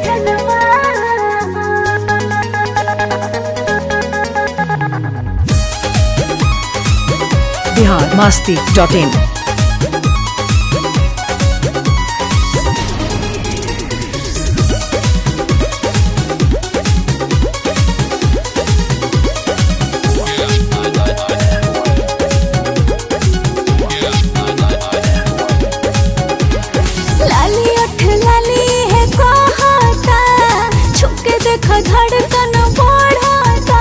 Bihar Masti dot in लाली अठ लाली है कहता छुके देख धड़कन बढ़ता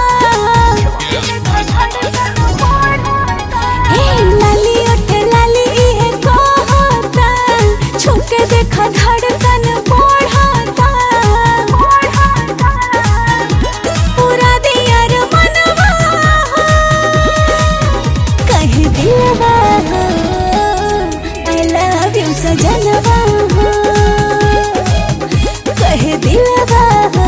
ए लाली अठ लाली है कहता छुके देख धड़कन बढ़ता पूरा दियर मनवा कह दिलवा आई लव यू सजनवा कह दिलवा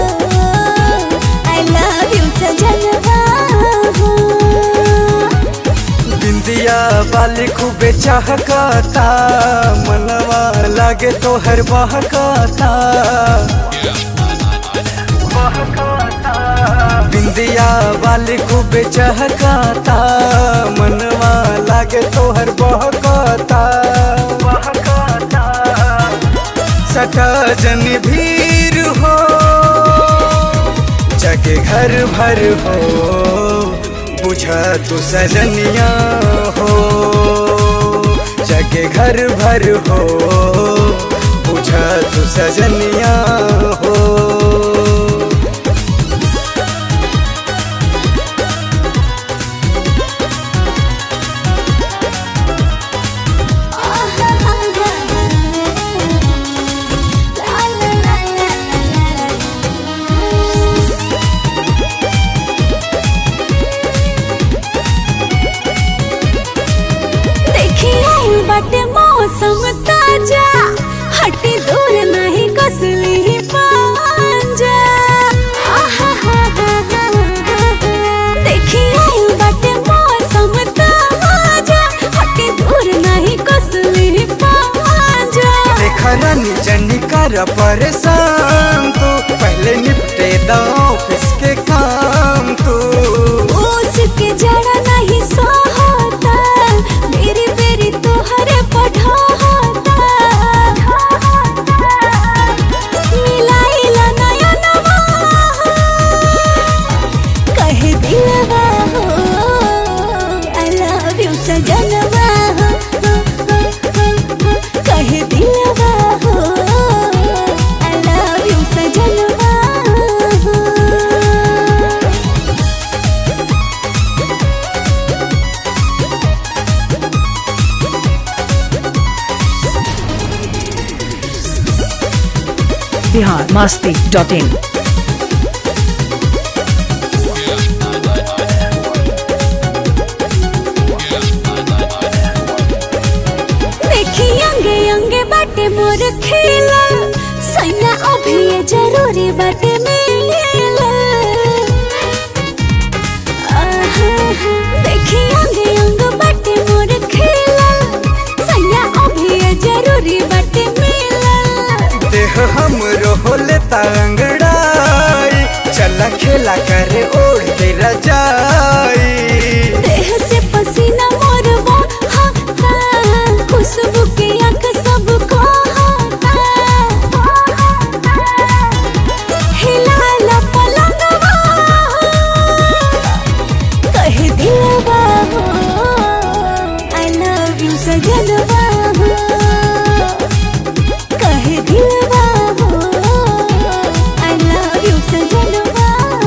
आई लव यू सजनवा बिंदिया वाली खूबे चाहकाता मनवा लागे तो हर बहकाता बिंदिया वाली खूबे चाहकाता मनवा लागे तो हर बहकाता सटा जन भीर हो जगे घर भर हो बुझा तू सजनिया हो जगे घर भर हो बुझा तू सजनिया हो देखी आई बाटे मौसम ताजा हटी दूर नहीं कसली पांजा देखी आई बाटे मौसम ताजा हटी दूर नहीं कसली पांजा देखा रानी जनी कर परेशान तू पहले निपटे दा ऑफिस के काम तू उसके जड़ा नहीं सोहता मेरी मेरी तोहरे पढ़ाता मिलाइला नया नवा कह दिलवा हो आई लव यू सजनवा कह दिलवा हो आई लव यू सजनवा बिहार मास्ती डॉट इन देखी अंगे अंगे बाटे मोर खेला सैया अभी ये जरूरी बाटे मिला आहा, देखी अंगे अंग बाटे मोर खेला सैया अभी ये जरूरी बाटे मिला देह हम रोले तंगड़ाई चला खेला करे ओढ़ के रजाई देह से पसीना मोर वो हा हा खुशबू के आंख सबको हिला पलंगवा कह दिलवा हो आई लव यू सजनवा कह दिलवा हो आई लव यू सजनवा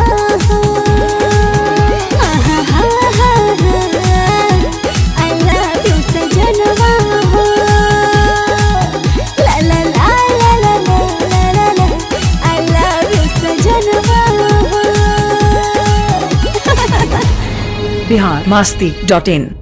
आई लव यू सजनवा ला ला ला ला ला ला ला ला आई लव यू सजनवा बिहार मास्ती डॉट इन